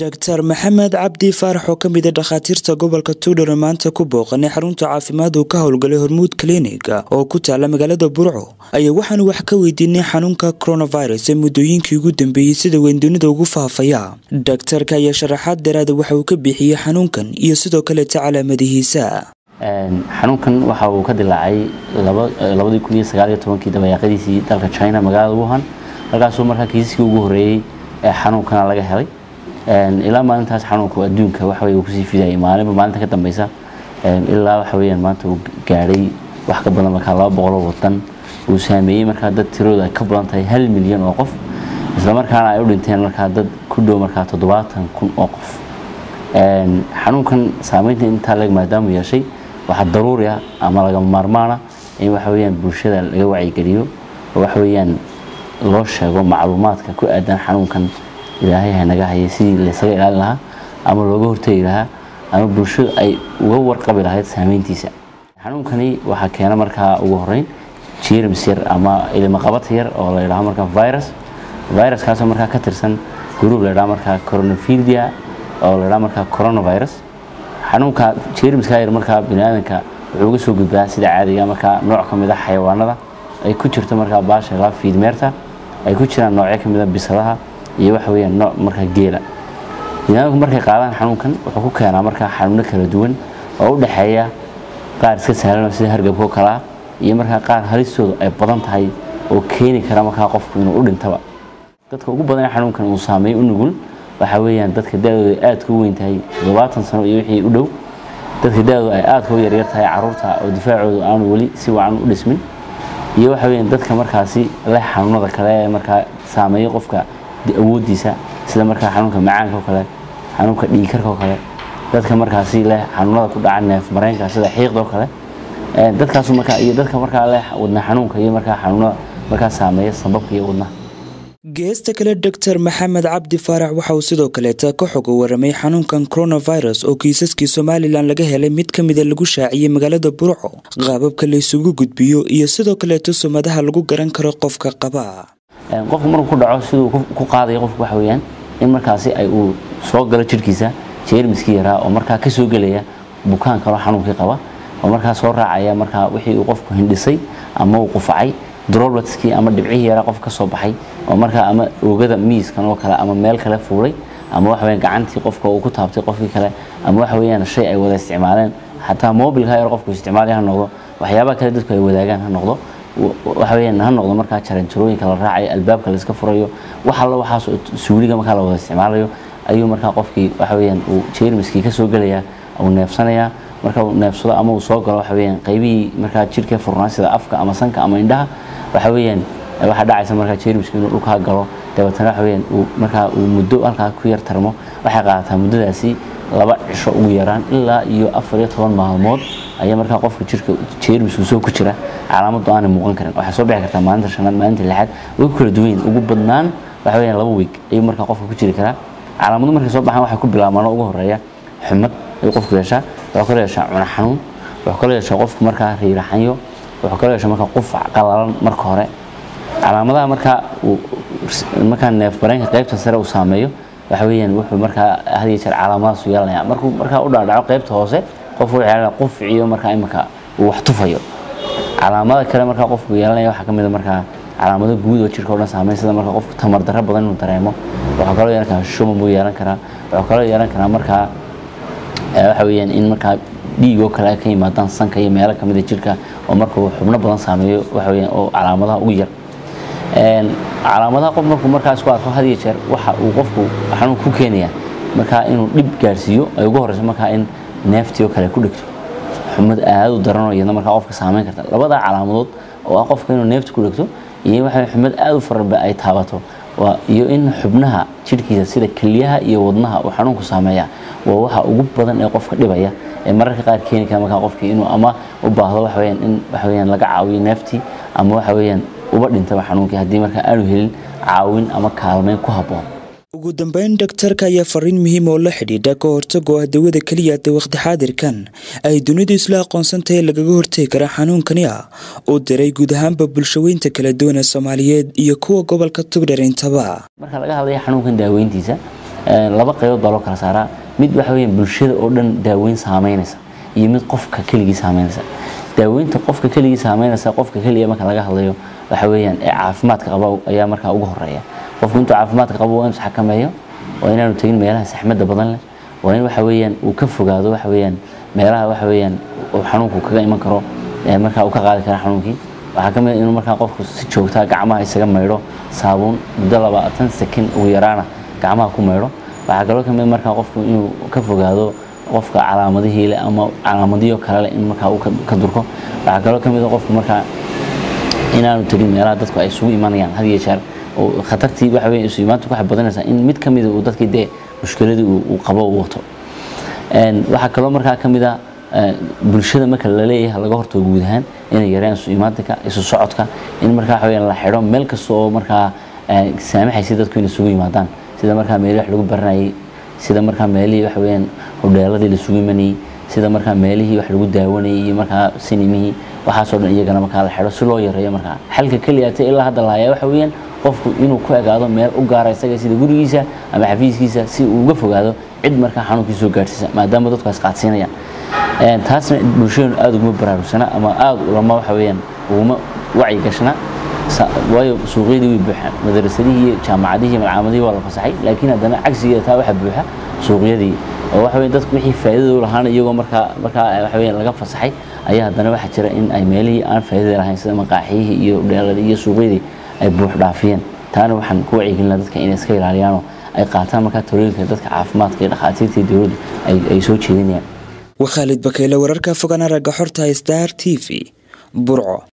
doctor maxamed cabdi faarax oo kamid a dhakhaatiirta gobolka tuudhar maanta ku booqanay xarunta caafimaad uu ka howlgalay hormuud clinig oo ku taala magaalada burco ayaa waxaanu wax ka weydiinay xanuunka coronavirus ee muddooyinkii ugu dambeeyey sida weyn dunida ugu faafaya daktarka ayaa sharaxaad daraada waxa uu ka bixiyey xanuunkan iyo sidoo kaleeta calaamadihiisa xanuunkan waxa uu ka dilaacay labadii kun iyo sagaal iyo tobankii dabayaaqadiisii dalka china magaalada wuhan halkaasuu markaa kiisaskii ugu horreeyey ee xanuunkana laga helay ilaa maalintaas xanuunku adduunka waxa uu kusii fidayay maalinba maalinta ka dambeysa ilaa waxa weyaan maanta uu gaadhay wax ka badan markaa laba boqoloo wadan uu saameeyey markaa dad tirooda ay ka badan tahay hal milyan oo qof isla markaana ay u dhinteen markaa dad ku dhow markaa toddobaatan kun oo qof xanuunkan saameynta intaa leg maadaamu yeeshay waxaa daruuri ah ama lagama maarmaana in waxa weyaan bulshada laga wacyigeliyo oo waxa weyaan loo sheego macluumaadka ku aadan xanuunkan ilaahay hanaga hayay sidii laysaga ilaalin lahaa ama looga hortegi lahaa ama bulshadu ay uga warqabi lahayd saameyntiisa xanuunkani waxaa keena markaa ugu horeyn jerms yar ama ilimaqabata yar oo la ydhaho markaa virus viruskaasoo markaa ka tirsan gruub la ydhaho markaa coronavirdia oo la ydhaho markaa coronavirus xanuunka jermska yar markaa biniaadanka wuxuu uga soo gudbaa sida caadiga markaa nooc ka mid a xayawaanada ay ku jirto markaa baasha la fiidmeerta ay ku jiraan noocyo ka mid a bisadaha iyo waxa weyaan nooc markaa geela biniaadamku markay qaadaan xanuunkan wuxuu ku keenaa markaa xanuuno kala duwan oo u dhexeeya qaar iska sahlan sida hargabkoo kalea iyo markaa qaar halistoodu ay badan tahay oo keeni kara markaa qofku inuu u dhintaba dadka ugu badan ee xanuunkan uu saameeyo u nugul waxa weyaan dadka da-dooda aadka u weyn tahay toddobaatan sano iyo wixii u dhow dadka da-dooda ay aadka u yaryar tahay caruurta oo difaacoodu aanu weli si wacan u dhismin iyo waxa weyaan dadka markaasi leh xanuunada kale ee markaa saameeya qofka awoodiisa sida markaa xanuunka macaanka oo kale xanuunka dhiikarka oo kale dadka markaasi leh xanuunada ku dhaca neef mareenka sida xiiqda oo kale dadkaasu markaa iyo dadka markaa leh wadna xanuunka iyo markaa xanuunada markaa saameeya sababka iyo wadnaha geesta kale doctor maxamed cabdi faarax waxa uu sidoo kaleeta ka xog waramay xanuunkan coronavirus oo kiisaskii somalilan laga helay mid ka mida lagu shaaciyey magaalada burco qaababka laysugu gudbiyo iyo sidoo kaleeto sumadaha lagu garan karo qofka qaba qofku markuu ku dhaco siduu ku qaadaya qofku waxa weyaan in markaasi ay uu soo galo jirhkiisa jeermiskii yaraa oo markaa ka soo gelaya bukaan kaloo xanuunkii qaba oo markaa soo raacaya markaa wixii uu qofku hindhisay ama uu qufacay drobletskii ama dhibcihii yaraa qof ka soo baxay oo markaa ama oogada miiskan oo kale ama meel kale fuulay ama waxa weyaan gacantii qofka uu ku taabtay qofkii kale ama waxa weyaan shay ay wada isticmaaleen xataa mobilka yar qofku isticmaalaya ha noqdo waxyaabaha kale dadku ay wadaagaan ha noqdo waxa weyaan ha noqdo markaa jaranjarooyinka la raacayo albaabka la iska furayo wax alla waxaas suuliga markaa la wada isticmaalayo ayuu markaa qofkii waxa weyaan uu jeermiskii ka soo gelaya uu neefsanayaa marka uu neefsado ama uu soo galo waxa weyaan qaybihii markaa jirhka furnaa sida afka ama sanka ama indhaha waxa weyaan waxaa dhacaysa markaa jeermisku inuu dhulkaa galo dabeetana waxa weyaan uu markaa uu muddo halkaa ku yar tarmo waxay qaadataa muddadaasi laba cisho ugu yaraan ilaa iyo afar iyo toban maalmood ayaa markaa qofka jirka jeermisku soo ku jira calaamadu aanay muuqan karin waxay soo bixi kartaa maalinta shanaad maalinta lixaad way ku kala duwan ugu badnaan waxa weyaan laba week ayuu markaa qofka ku jiri karaa calaamadu markay soo baxaan waxay ku bilaabmaan ugu horeeya xumad ayuu qofku yeeshaa wuxuu kaloo yeeshaa cuna xanuun wuxuu kaloo yeeshaa qofku markaa riiraxanyo wuxuu kaloo yeeshaa markaa qufac qalalan marka hore calaamadaha markaa uu markaa neef bareenka qaybta sare uu saameeyo waxa weeyaan wuxuu markaa had iyo jeer calaamadaas u yeelanaya markuu markaa u dhaadhaco qaybta hoose qofku wuxuu yeelanaya quficiyo markaa imika uu wax tufayo calaamada kale markaa qofku yeelanaya waxaa ka mid a markaa calaamado guud oo jirka o dhan saameyn sida markaa qofku tamar darro badan inuu dareemo wuxuu kaloo yeelan karaa shuman buu yeelan karaa wuxuu kaloo yeelan karaa markaa waxa weeyaan in markaa dhiigoo kale ay ka yimaadaan sanka iyo meelo kamid a jirka oo markuu xubno badan saameeyo waxa weyaan oo calaamadaha ugu yar calaamadaha qof markuu markaa isku arko had iyo jeer waxa uu qofku xanuun ku keenaya markaa inuu dhib gaarsiiyo ay ugu horeyso markaa in neeftii oo kale ku dhegto xumad aad u daranoo iyadna markaa qofka saameyn karta labada calaamadood oo ah qofka inuu neefta ku dhegto iyo waxa xumad aad u faraba ay taabato iyo in xubnaha jirhkiisa sida keliyaha iyo wadnaha uu xanuunku saameeya waa waxa ugu badan ee qofka dhibaya ee mararka qaar keeni kara markaa qofkii inuu ama u baahdo waxa weyaan in waxa weyaan laga caawiyo neeftii ama waxa weyaan uba dhintaba xanuunkii haddii markaa aanu helin caawin ama kaalmeyn ku habboon ugu dambeyn daktarka ayaa fariin muhiim oo la xidhiidha ka hortago ah dawada keliya de waqti xaadirkan ay dunidu isla aqoonsantahay lagaga hortegi kara xanuunkani ah uu diray guud ahaanba bulshaweynta kala duwan ee soomaaliyeed iyo kuwa gobolka tugdhar intaba marka laga hadlaya xanuunkan daaweyntiisa laba qaybood baa loo kala saaraa mid waxa weeyaan bulshada oo dhan daaweyn saameynaysa iyo mid qofka keligii saameynaysa daaweynta qofka keligii saameynaysa qofka keliya marka laga hadlayo waxa weeyaan ee caafimaadka qaba ayaa markaa ugu horeeya qofku intuu caafimaadka qabo waa inuu isxakameeyo waa inaanu tegin meelaha saxmadda badan leh waa in waxa weeyaan uu ka fogaado waxa weeyaan meelaha waxa weeyaan uu xanuunku kaga iman karo markaa uu ka qaadi kara xanuunkii waxaa ka mid inuu markaa qofku si joogtaa gacmaha isaga maydho saabuun muddo labaatan sakin ugu yaraana gacmaha ku maydho waxaa kaloo ka mid markaa qofku inuu ka fogaado qofka calaamadihii leh ama calaamadiyo kale leh in markaa uu ka durko waxaa kaloo ka mid qofku markaa inaanu tegin meelaha dadku ay isugu imanayaan had iyo jeer oo khatartii waxa weeye isu imaantu waxay badanaysaa in mid ka mid uu dadkii dee mushkiladii uu qabo uu wato waxaa kaloo markaa ka mid ah bulshada marka la leeyahay laga hortago guud ahaan inay yareeyaan isu imaatinka isu socodka in markaa waxa weeyaan la xidho meel kasta oo markaa saamaxaysa dadku inay isugu yimaadaan sida markaa meelihii wax lagu baranayay sida markaa meelihii waxa weeyaan hodheeladii la isugu imanayay sida markaa meelihii wax lagu daawanayay iyo markaa sinimihii waxaasoo dhan iyagana markaa la xidho si loo yareeyo markaa xalka keliyaata ilaa hadda la hayaa waxa weeyaan qofku inuu ku egaado meel u gaara isaga sida gurigiisa ama xafiiskiisa si uu uga fogaado cid markaa xanuunkii soo gaarsiisa maadaama dadku ay isqaadsiinayaan taasna bulshadenu aada uguma baraarugsana ama aada ulama waxa weeyaan uguma wacyi gashna waayo suuqyadii way buuxaan madarasadihii iyo jaamacadihii malcaamadihii waa la fasaxay laakiin haddana cagsigeeda taa waxa buuxa suuqyadii oo waxa weeye dadku wixii faa'iidada u lahaana iyagoo markaa markaa waxa weeyaan laga fasaxay ayaa haddana waxaa jira in ay meelihii aan faa'iidada lahayn sida maqaaxiyihii iyo dheeladii iyo suuqyadii ay buux dhaafiyeen taana waxaan ku wacyigelinaa dadka inay iska ilaaliyaanoo ay qaataan markaa talooyinka dadka caafimaadka iyo dhakhaatiirta iyo dowladdu ay soo jeedinayaan waa khaalid bakeyle wararka fogaan aragga xorta star t v burco